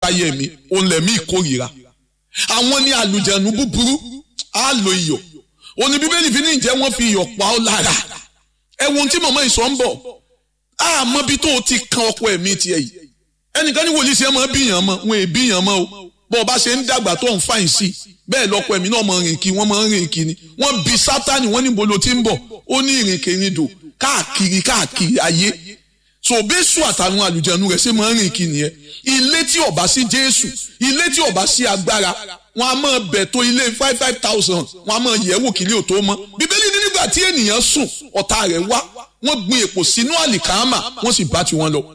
àtayé mi òun lẹ̀mí ìkórìíra àwọn ní àlùjẹ̀nu búburú á lo iyọ̀ òní bíbélì fi ní ìjẹ́ wọ́n fi iyọ̀ pa ọ́ lára ẹ̀wọ̀n tí mọ̀mọ́ ìsọ̀ ń bọ̀ àmọ́ bí tó o ti kan ọkọ ẹ̀mí tiẹ̀ yìí ẹnìkan ní wòlíì sí ẹ mọ́ bíyàn mọ́ wọn è bíyàn mọ́ o bọ́ ọ bá ṣe ń dàgbà tó ń fàyìn sí bẹ́ẹ̀ lọ́kọ ẹ̀mí náà mọ̀ rìn kí wọ́n mọ̀ rìn kí ni wọ́n bi sátani wọ́n ní bolo tí ń bọ̀ ó ní ìrìnkèrindò káàkiri káàkiri ayé so bẹ́sù àtàwọn àlùjẹ̀nu rẹ̀ ṣe máa ń rìn kí nìyẹn ilé tí ó bá sí jésù ilé tí ó bá sí agbára wọn a máa bẹ̀ tó ilé five five thousand wọn a máa yẹ̀ wò kílé ò tó mọ́ bíbélì ní nígbà tí ènìyàn sùn ọ̀tá rẹ̀ wá wọ́n gbin èpò sínú àlìkámà wọ́n sì bá tiwọn lọ.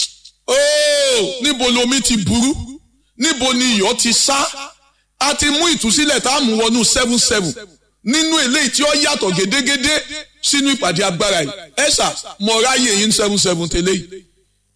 ooo níbo lomi ti burú níbo ni iyọ̀ ti sá a ti mú ìtúsílẹ̀ tá a mú wọnú seven seven nínú eléyìí tí ó yàtọ̀ gédégédé sínú ìpàdé agbára yìí ẹ̀sà mọ̀ ráyè yín seven seven tẹ́lẹ̀ yìí.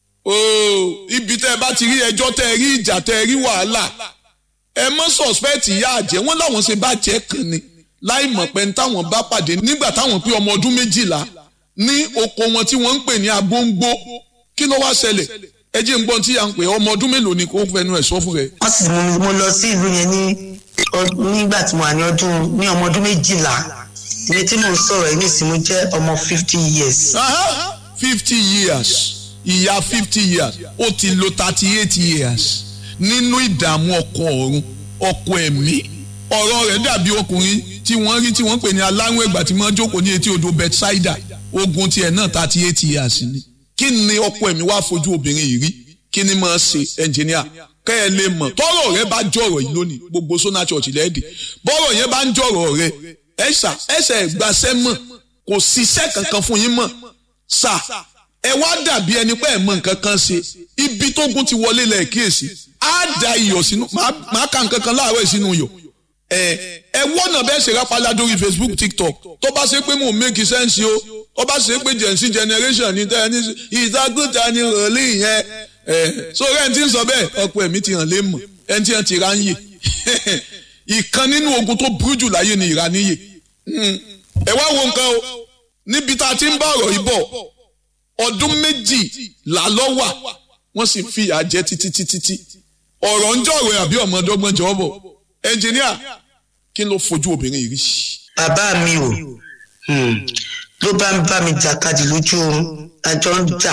ooo ibi tẹ́ ẹ bá ti rí ẹjọ́ tẹ́ ẹ rí ìjà tẹ́ ẹ rí wàhálà ẹ mọ́ suspect ìyá àjẹ́ wọ́n láwọn ṣe bá jẹ́ kan ni láì mọ̀ pé táwọn bá pàdé nígbà táwọn pé ọmọ ọdún méjìlá ní oko wọn tí wọ́n ń pè ní agbóńgbó kí ló wá ṣẹlẹ̀ ẹ jẹ́ ń gbọ́n tí à ń pè ọmọ ọdún mélòó ni kò fẹnu ẹ̀ sọ fún rẹ. wọ́n sì mú mo lọ sí ìlú yẹn ní nígbà tí mo wà ní ọdún ní ọmọ ọdún méjìlá ilé tí mo ń sọ̀rọ̀ yìí nísìnyí mo jẹ́ ọmọ fifty years. fifty years ìyá fifty years ó ti lo thirty eight years nínú ìdààmú ọkọ ọ̀run ọkọ ẹ̀mí ọ̀rọ̀ rẹ̀ dàbí ọkùnrin tí wọ́n rí tí wọ́n pè ní aláwọ̀ ẹ̀gbà tí wọ́n jókòó ní etí odò Bethsaida ogun tiẹ̀ náà thirty eight years ni kí ni ọkọ ẹ̀mí wá fojú obìnrin yìí rí kí ni máa ṣe ẹnjìníà kẹ́ ẹ lè mọ̀ tọ́rọ̀ rẹ bá jọ̀rọ̀ yìí lónìí gbogbo sona church lẹ́ẹ̀dì bọ́rọ̀ yẹn bá ń jọ̀rọ̀ rẹ ẹ̀ṣà ẹ̀ṣẹ̀ ìgbàsẹ́ mọ̀ kò ṣiṣẹ́ kankan fún yín mọ̀ ṣá ẹ wá dàbí ẹni pé ẹ mọ̀ nǹkan kan ṣe ibi tó gún ti wọlé lẹ̀ kíyèsí á da iyọ̀ sínú màá ka nǹkan kan láàárọ̀ sínú iyọ̀ ẹ ẹ wọ́nà bẹ́ẹ̀ ṣe rápálá lórí Facebook TikTok tó bá ṣe pé mò ń make sense o ó bá ṣe pé gen z generation ní tẹ́ ẹ ní ìdágùtà ni rọ̀lì yẹn ẹ so ẹ̀ ń tí ń sọ bẹ́ẹ̀ ọ̀pọ̀ ẹ̀mí ti hàn lé mọ̀ ẹ̀ ń tí hàn ti ra ń yè ìkan nínú ogun tó burú jù láyé ni ìraníyè ẹ wá wo nǹkan o níbi tá a ti ń bá ọ̀rọ̀ yìí bọ̀ ọdún méjì làlọ́ wà wọ́n sì fi ìyà jẹ títí títí tí ọ̀rọ̀ ń jọ̀rọ̀ àbí ọmọdọ́gbọ́n jọ bọ̀ ẹnjìníà kí ló fojú obìnrin yìí rí. bàbá mi ò ló bá ń bá mi jàkadì lójú oorun àjọ ń jà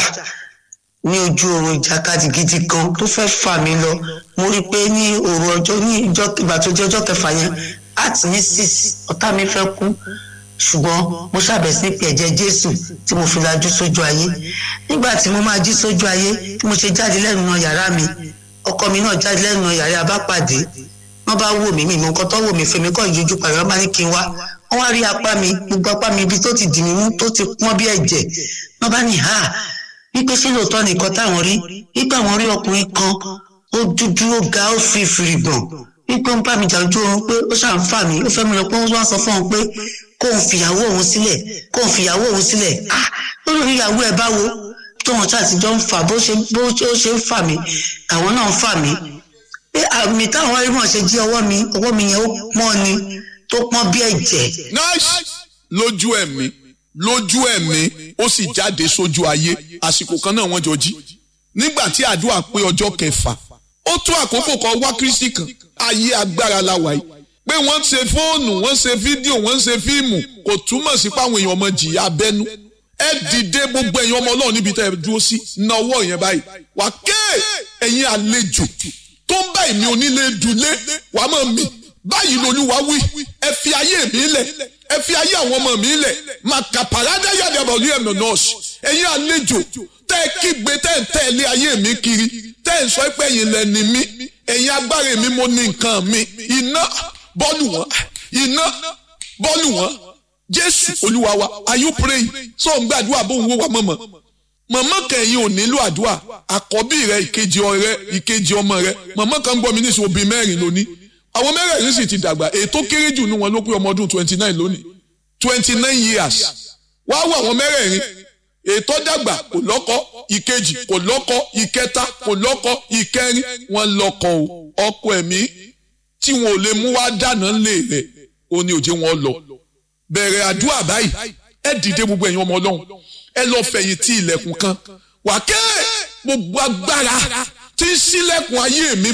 ní ojú oorun ìjàkadì gidi gan tó fẹ́ fà mí lọ mo rí i pé ní òru ọjọ́ ní ìjọ ìgbà tó jẹ́ ọjọ́ kẹfà yẹn àti ní six ọ̀tá mi fẹ́ kú ṣùgbọ́n mo ṣàbẹ̀sí ní pé ẹ̀jẹ̀ jésù tí mo fi lajú sójú ayé nígbà tí mo máa jí sójú ayé tí mo ṣe jáde lẹ́nu náà yàrá mi ọkọ mi náà jáde lẹ́nu náà yàrá abápàdé wọ́n bá wò mí mi ìmọ̀ nǹkan tó wò mí fèmí kọ́ ìyójú pàrọ̀ wọ́n bá ní kí n wá wọ́n wá rí apá mi gbogbo apá mi ibi tó ti dì mí mú tó ti pọ́n bí ẹ̀jẹ̀ wọ́n bá ní ha wípé sí lóòótọ́ nìkan táwọn rí wípé àwọn rí ọkùnrin kan ó dúdú ó ga ó fi fìrìgbọ̀n wípé ó ń bá mi jà ojú oorun pé ó ṣàn fà mí ó fẹ́ mi lọ pé ó wá sọ fún òun pé kóun fìyàwó òun sílẹ̀ kóun fìyàwó òun sílẹ̀ ah lórí ìyàwó ẹ̀ báwo tóun ṣàtijọ́ ń fà bó ṣe bó ṣe ń fà mí àwọn náà ń fà mí pé àmì táwọn ẹrí mọ̀ ṣe jí ọwọ́ mi ọwọ́ mi yẹn ó pọ́n ni tó pọ́n bí ẹ̀jẹ̀. nice lójú ẹ̀mí lójú ẹ̀mí ó sì jáde sójú ayé àsìkò kan náà wọ́n jọ jí nígbà tí àdúrà pé ọjọ́ kẹfà ó tó àkókò kan wá kristi kan ayé agbára la wà yìí pé wọ́n ṣe fóònù wọ́n ṣe fídíò wọ́n ṣe fíìmù kò túmọ̀ sí páwọn èèyàn ọmọ jìyà abẹ́nú ẹ dìde gbogbo ẹ̀yin ọmọ ọlọ́run níbi tẹ́ ẹ dúró sí na ọwọ́ yẹn báyìí wà ké ẹ̀yin àlejò tó ń bá èmi onílé dùlé wàá mọ̀ mi báyìí lolúwa wí ẹ fi ayé mi lẹ̀ ẹ fi ayé àwọn ọmọ mi lẹ̀ màkà pàrádà yàrá ìbọ̀lú ẹ̀mí nọ́ọ̀sì ẹ̀yin àlejò tẹ́ ẹ kígbe tẹ́ ẹ tẹ̀lé ayé mi kiri tẹ́ ẹ sọ pé ẹ̀yin lẹ́ni mi ẹ̀yin agbára mi mo ní nǹkan mi iná bọ́ọ̀lù wọn iná bọ́ọ̀lù wọn jésù olúwa wa are you praying so ń gbàdúrà bó ń wó wa mọ̀mọ́ mọ̀mọ́ kẹ̀yìn ò nílò àdúrà àkọ́bí rẹ ìkejì ọrẹ ìkejì ọmọ rẹ mọ̀mọ́ kan gbọ́ mi ní ìṣòwò bíi mẹ́rin lónìí àwọn mẹ́rẹ̀ẹ̀rin sì ti dàgbà ètò kéré jù ní wọn ló pé ọmọ ọdún twenty nine lónìí twenty nine years wá wọ àwọn mẹ́rẹ̀ẹ̀rin ètò dàgbà kò lọ́kọ ìkejì kò lọ́kọ ìkẹta kò lọ́kọ ìkẹrin wọn lọ́kọ o ọkọ ẹ̀mí tí wọn ò lè mú wá dáná lé rẹ̀ ó ní òjé wọn lọ bẹ̀rẹ̀ àdúrà báyìí ẹ dìde gbogbo ẹ̀yin ọmọ ọlọ́run ẹ lọ fẹ̀yìn tí ilẹ̀kùn kan wà kẹ́ gbogbo agbára tí ń ṣílẹ̀kùn ayé mi